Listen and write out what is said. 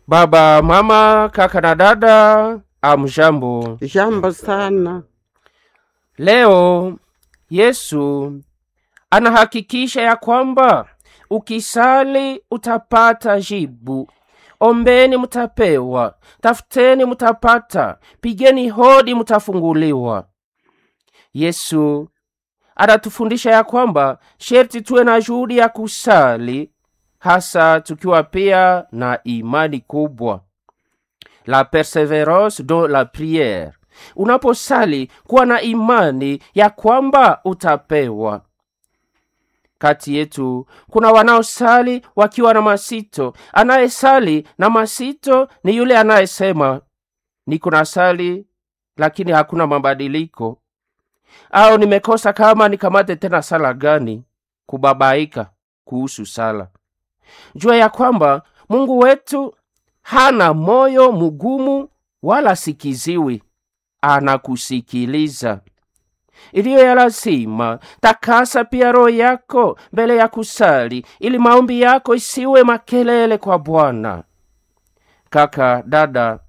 Baba, mama, kaka na dada, amjambo. Jambo sana. Leo Yesu anahakikisha ya kwamba ukisali utapata jibu. Ombeni mutapewa, tafuteni mutapata, pigeni hodi mutafunguliwa. Yesu anatufundisha ya kwamba sherti tuwe na juhudi ya kusali, hasa tukiwa pia na imani kubwa. La perseverance dans la prière. Unaposali kuwa na imani ya kwamba utapewa. Kati yetu kuna wanaosali wakiwa na masito. Anayesali na masito ni yule anayesema niko na sali lakini hakuna mabadiliko, au nimekosa kama nikamate tena sala gani? Kubabaika kuhusu sala. Jua ya kwamba Mungu wetu hana moyo mgumu wala sikiziwi, anakusikiliza. Iliyo ya lazima, takasa pia roho yako mbele ya kusali, ili maombi yako isiwe makelele kwa Bwana. Kaka, dada,